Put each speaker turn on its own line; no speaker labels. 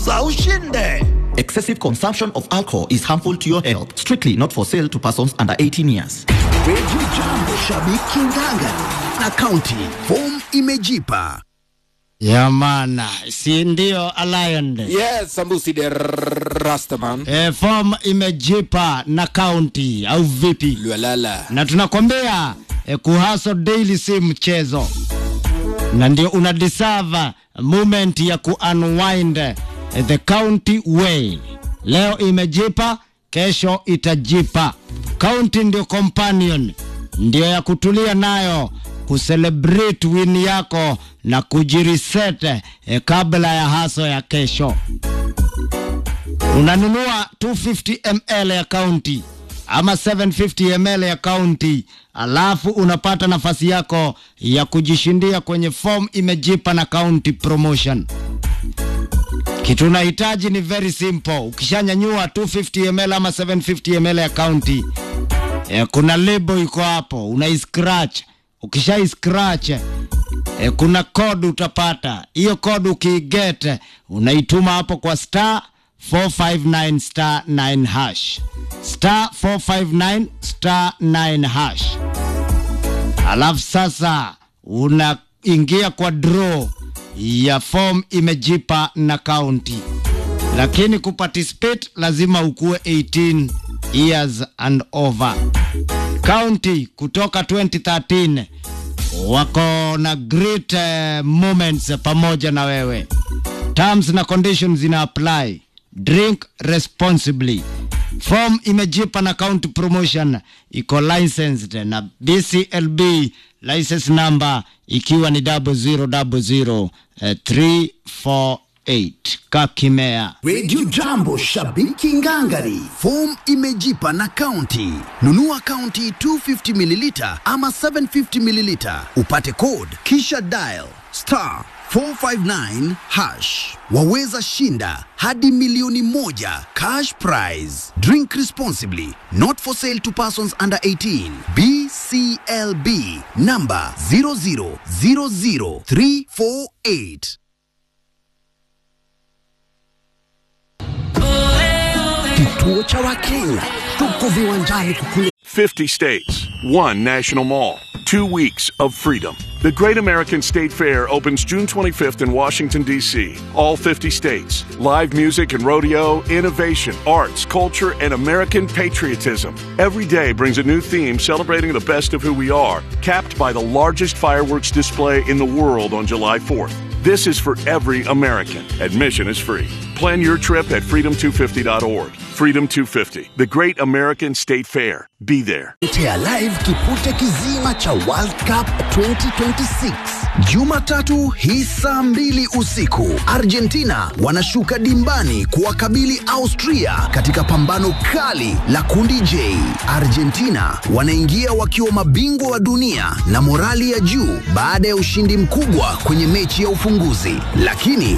cheza ushinde.
Excessive consumption of alcohol is harmful to your health. Strictly not for sale to persons under 18 years.
Radio Jambo, shabiki nganga na kaunti. Form imejipa.
Yamana, si ndio Alliance?
Yes, Sambusi de Rastaman.
E, form imejipa na county au vipi?
Lwalala.
Na tunakwambia e, kuhaso daily si mchezo, na ndio una deserve moment ya ku unwind e, the county way. Leo imejipa, kesho itajipa. County ndio companion, ndio ya kutulia nayo kucelebrate win yako na kujireset eh, kabla ya haso ya kesho. Unanunua 250 ml ya county ama 750 ml ya county, alafu unapata nafasi yako ya kujishindia kwenye form imejipa na county promotion. Kitu unahitaji ni very simple. Ukishanyanyua 250 ml ama 750 ml ya county, eh, kuna label iko hapo, unaiscratch ukishai scratch e, kuna code utapata hiyo code ukiiget unaituma hapo kwa star 459 star 9 hash star 459 star 9 hash alafu sasa unaingia kwa draw ya form imejipa na county lakini kuparticipate lazima ukuwe 18 years and over county kutoka 2013 wako na great uh, moments pamoja na wewe. Terms na conditions zina apply. Drink responsibly. Form imejipa na county promotion iko licensed na BCLB license number ikiwa ni 0000348 Kakimea.
Radio Jambo, shabiki ngangari. Form imejipa na kaunti. Nunua kaunti 250 mililita ama 750 mililita, upate code kisha dial star 459 hash. Waweza shinda hadi milioni moja cash prize. Drink responsibly. Not for sale to persons under 18. BCLB number 0000348. Kituo cha Wakenya, tuko viwanjani kukule
50 states, one national mall, two weeks of freedom. The Great American State Fair opens June 25th in Washington, D.C. All 50 states. Live music and rodeo, innovation, arts, culture, and American patriotism. Every day brings a new theme celebrating the best of who we are, capped by the largest fireworks display in the world on July 4th. This is for every American. Admission is free. Plan your trip at freedom250.org. Freedom 250, the Great American State Fair. Be there.
Tea live kipute kizima cha World Cup 2026 Jumatatu hii saa mbili usiku, Argentina wanashuka dimbani kuwakabili Austria katika pambano kali la kundi J. Argentina wanaingia wakiwa mabingwa wa dunia na morali ya juu baada ya ushindi mkubwa kwenye mechi ya ufunguzi, lakini